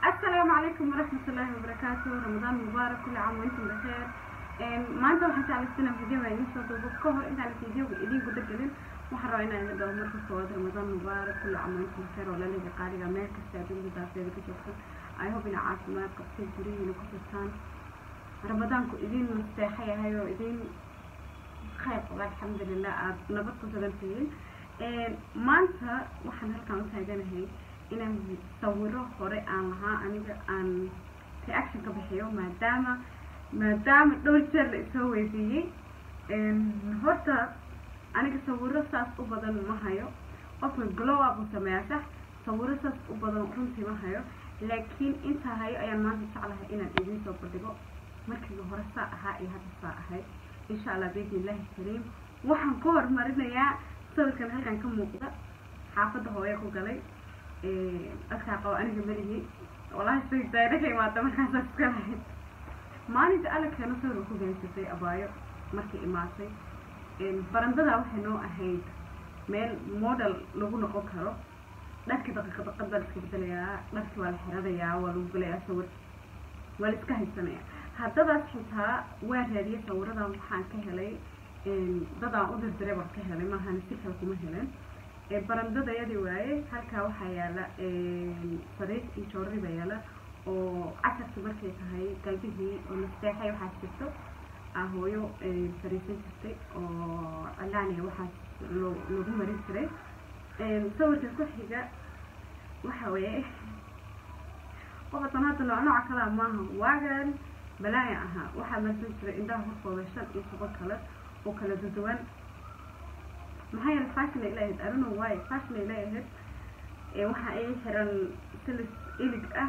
السلام عليكم ورحمة الله وبركاته رمضان مبارك كل عام وانتم بخير maanta waxaan jeclaysana videoga idin soo duubo ka hor intaan videoga idin guda gelin waxaan rabaa inaan idin dhaho marka koowaad ramadaan mubaarak kulli caam wa antum bikheer walaaleyga qaaliga meel kasta adduunka daafeeda ka joogsan i hope ina caafimaad qabtay guryihiina ku jirtaan ramadaanku idin nasteexa yahay oo idin khayr qaba alxamdulilah aada nabad ku sugan tihiin maanta waxaan halkaan u taaganahay inaan sawiro hore aan lahaa aniga aan reaction ka bixiyo maadaama maadaama dhowr jeer la isoo weydiiyey horta aniga sawiro saas u badan ma hayo qofka glow up u sameeyaa sax sawiro saas u badan runtii ma hayo laakiin intaa hayo ayaan maanta jeclahay inaan idiin soo bandhigo markii hore saa ahaa iyo hadda saa ahay insha allah biidni illaahi kariim waxaan ku horumarinayaa sawirkan halkan ka muuqda xaafadda hooyo ku galay dadkaa qabo aniga melihi walahi saydaana ka imaada markaasaa iska lahayd maalinta alagkeena sawirka ku gaysatay abaayo markay imaatay barandadaa waxay noo ahayd meel model lagu noqon karo dharkii daqiiqa daqad baa la iska bedelayaa dharkii waa la xiranayaa waa lagu gelayaa sawir waa la iska haysanayaa haddadaas xitaa waa raadiyay sawiradan waxaan ka helay dadaan u dirdiray baan ka helay maahan si kale kuma helen barandadayadii waaye halkaa waxaa yaala sariir iyo joorari baa yaala oo casarkii markay tahay galbihii oo nasteexay waxaas jirto aa hooyo fariisan jirtay oo calaaniya waxaas loo lagu marin jiray sawirka ku xiga waxa weeye qofatan hadda nooc nooca kalea maaha waagan balaaya ahaa waxaa marsan jiray indhaha horkooda shan iyo toban kale oo kala duduwan maxaa yeele fashion ay leeyahayd arino waayo fashion ay leeyahayd waxa ay xiran silis ilig ah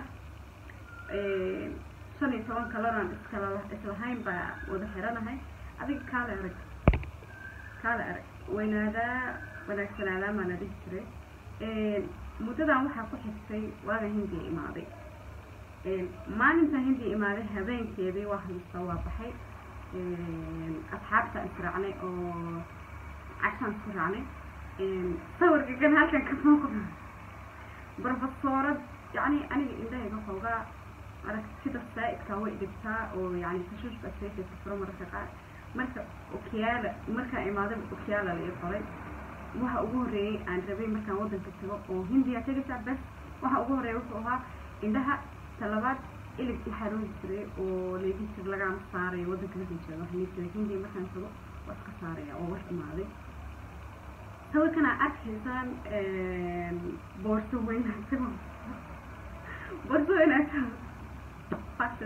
shan iyo toban kaloran iskala islahayn baa wada xiranahay adiga kaale arag kaale arag weynaadaa wanaagsanaadaa maa la dhihi jiray muddadan waxaa ku xigtay waaga hindiya imaaday maalinta hindiya imaaday habeenkeedii waa haysta waa baxay asxaabta israacnay oo cashaan isku raacnay sawirka kan halkan ka muuqda barbasoorad yani aniga indhahayga xoogaa aragtida saa-idkaa way dhibtaa oo yani tashuushka seekaysa furo mararka qaar marka okiyaala markaan imaaday okiyaala la ii qoray waxa ugu horreeyey aan rabay markaan waddanka tago oo hindiya tegaysaa bes waxa ugu horreeya wuxuu ahaa indhaha talabaad ilig i xaroodi jiray oo leegi jir lagama saarayo waddanka markan jooga waxaa lii jiray hindiya markaan tago waa iska saaraya oo wax imaaday sawirkan aa arkaysaan boorso weynaata boorso weynaata fashion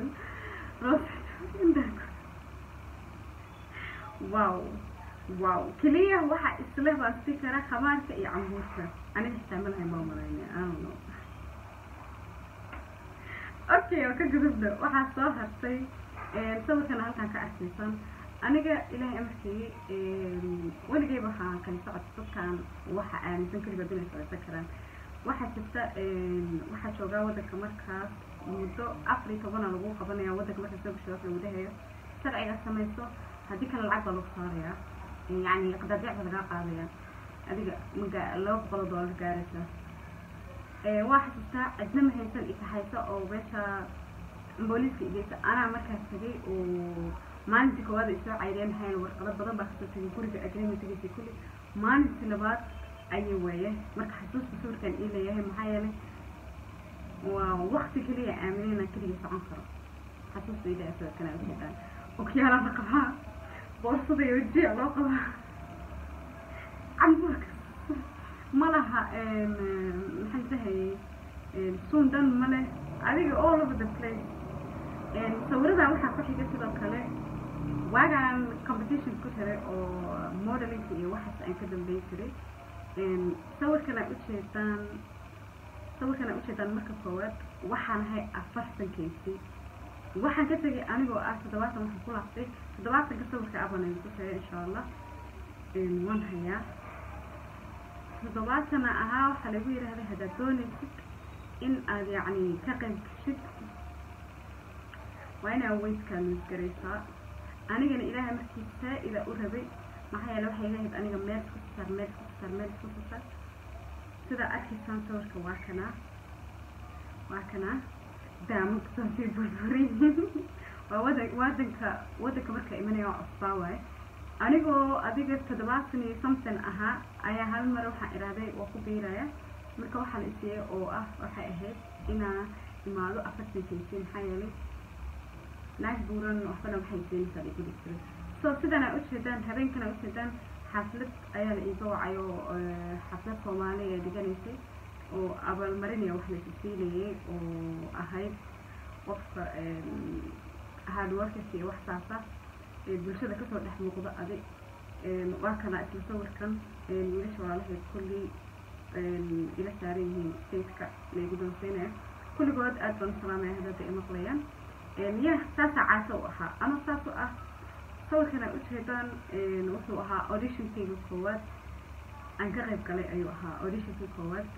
wow wow keliya waxaa isle baan si kara khamaarka iyo cambuurka aniga xitaa malahay baa malayna i don't know okay oo ka gudubna waxaa soo hartay sawirkana halkaan ka arkaysan aniga ilaahay amarkii weligay waxaan kala socod dadkaan waxa aaminsan keligood inay socodsan karaan waxaa jirta waxaa joogaa waddanka markaas muddo afar iyo tobana lagu qabanaya waddanka markaas soo gasho waxa lagu dhahayo sharciga samayso haddii kale lacag baa lagu saarayaa yacni qadaadiic baa lagaa qaadaya adiga maga laba boqol oo doolar gaaraysa waa xasuustaa cidna ma haysan ikaxaysa oo meesha booliiska igeysa anaa markaas tagay oo maalintii koowaad ay soo cayreen hayn warqado badan baa kasoo tegay guriga agreementgiisa kulli maalintii labaad ayay weeye marka xasuusta sawirkan ii leeyahay maxaa yeelay waa wakti keliya aamineyna keliya socon karo xasuusta ii leeyahay sawirkan aa ujeedaan okyaala la qabaa boorsada iyo wajiya loo qabaa cambuurka ma laha maxaan dahayay suun dhan ma leh adiga all over the place sawiradan waxaa ku xiga sidoo kale waagaan competition ku jiray oo modelinka iyo waxaas aan ka dambeyn jiray sawirkan aa ujeedaan sawirkan aa ujeedaan marka koowaad waxaan ahay afartan kaysi waxaan ka tegay anigoo ah toddobaatan waxaan ku laaftay toddobaatanka sawirka abanay ku tagay insha allah waan hayaa toddobaatana ahaa waxaa lagu yidhahday haddaad doonaysid in aad yacni ka qayb gashid waa inaa weydkaa misgaraysaa anigana ilaahay markii saa-ida u rabay maxaa yeele waxay leehayd aniga meel isku saar meel isku saar meel isku saar sidaa arkaysaan sawirka waa kanaa waa kanaa daamo kusoo sii burburiyin waa wadan wadanka wadanka marka imanaya oo cusbaa waaye anigoo adiga toddobaatan iyo something ahaa ayaa hal mar waxaan idhahday waa ku biiraya marka waxaa la isiiyey oo ah waxay ahayd inaa imaado afartan kaysin maxaa yeelay naag buuran waxbana waxay siinaysaa la igu dhigtay so sidan ay ujeedaan habeenkan ay ujeedaan xaflad ayaa la iiga wacay oo xaflad soomaali ee dhiganaysay oo abaalmarinaya wax la isiinayay oo ahayd qofka hardworkers iyo wax saasa ee bulshada kasoo dhex muuqda adig waa kana isla sawirkan wiilasha walaalaheed kullii ila saaran yihiin stageka laygu doonsiinaya kulligood aad baan u salaamaya hadada ay maqlayaan ya saasaa caasa u ahaa ama saas u ah sawirkan ay ujeedaan wuxuu ahaa auditionkayga koowaad aan ka qayb galay ayuu ahaa auditionkii koowaad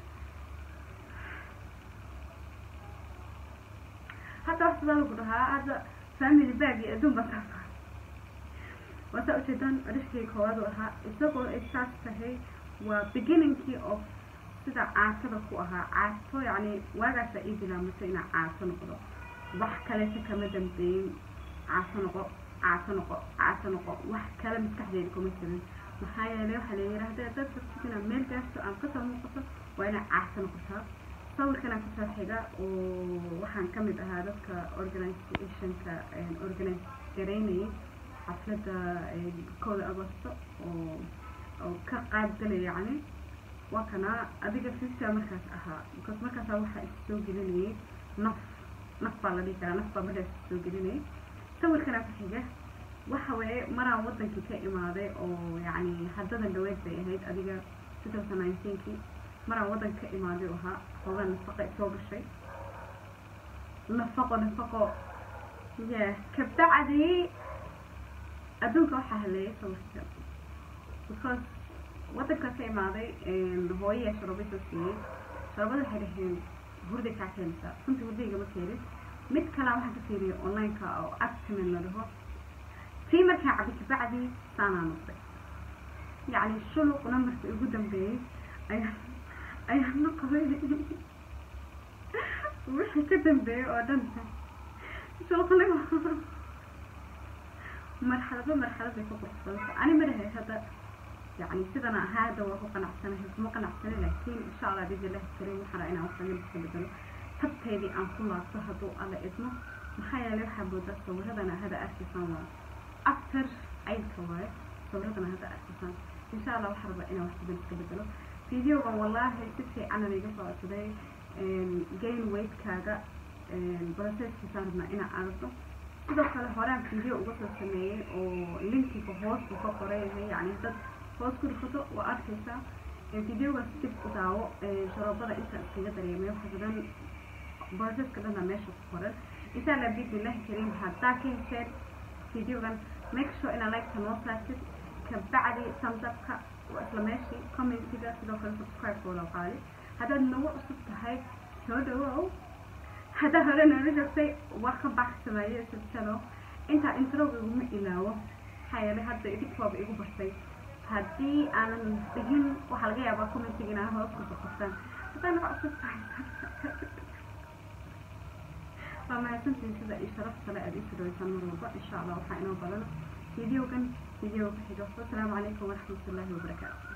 hadda wax sidaa lagu dhahaa hadda family bag iyo adduun baa saasa waasaa ujeedaan auditionkayga koowaad uu ahaa isagoo ay saas tahay waa beginningkii of sida caasada ku ahaa caaso yacni waagaasa ii bilaamatay inaa caaso noqdo wax kaleta kama dambeeyin caaso noqo caaso noqo caaso noqo wax kale maskaxdeeda kuma jirin maxaa yeelay waxaa la yidhaahda dad rabtid inaad meel gaarto aan kasoo muuqato waa inaad caaso noqotaa sawirkanaa kusoo xiga oo waxaan kamid ahaa dadka organizationka organize garaynayay xafladda kooda agosto oo oo ka qaybgalay yacni waa kana adiga future markaas ahaa because markaasa waxaa is soo gelinayay naf naf baa la dhihi karaa naf baa markaas is soo gelinayay sawirkanaa ku xiga waxa weeye maraan wadankii ka imaaday oo yacni haddadan dhaweyd bay ahayd adiga two thousand nineteenkii maraan wadanka ka imaaday ahaa xoogaa nafaqa soo gashay nafaqo nafaqo ya kabacdi adduunka waxaa haleeyay sawirka because wadanka ka imaaday hooyaya sharobay soo siiyey sharobada waxay dhaheen hurday kaa keenaysaa runtii hurdayga ma keenin mid kalaa waxaan ka fiiriyay onlineka oo actimen la dhaho tii markaan cabay kabacdi saanaa noqday yacni shuluqna markii ugu dambeeyey ayaa ayaa noqday wixii ka dambeeyey oo dhan shuluqnimo marxalado marxaladay ku quruxsadaysa ani madahay hadda يعني سيدنا هذا وهو قناع سنة هي ما قناع سنة لكن إن شاء الله بإذن الله الكريم وحنا أنا وصلنا بسبب تبتدي أن كل صهدوا على إذنه محايا لو حبوا ده صورتنا هذا أساسا أكثر عيد كوارث صورتنا هذا أساسا إن شاء الله وحرب أنا وحنا بنتقبله فيديو والله تسي أنا اللي قصة today gain weight كاجا process كسرنا أنا أعرفه sidoo kale horaan video uga soo sameeyey oo linkiga hoos uu ka qoran yahay yani dad hoos ku dhufato waa arkaysaa videogaas dib u daawo sharoobada inta iskaga dareemay waxa badan boosaska dhana meesha ku qoran insha allah bismillahi kariim haddaa ka hesheen videogan make sure inaa like-ka noo saartid kabacdi thumbs-upka waa isla meeshii commentiga sidoo kale subscribe wala qaali haddaad nagu cusub tahay soo dhawow haddaa hore noola joogtay waa ka baxsamaye sibtano intaa introga iguma ilaawo maxaa yeelay hadda idinkuwaaba igu bartay haddii aanan dhigin waxaa laga yaabaa commentiga inaa hoos ku boqosaan haddaa naga cusub tahay waa mahadsantihin sida iyo sharaf kale aad ii fidoysaan mar walba insha allah waxaa inoo badan videogan video ku xigo wasalaamu calaykum waraxmatullaahi wabarakaatu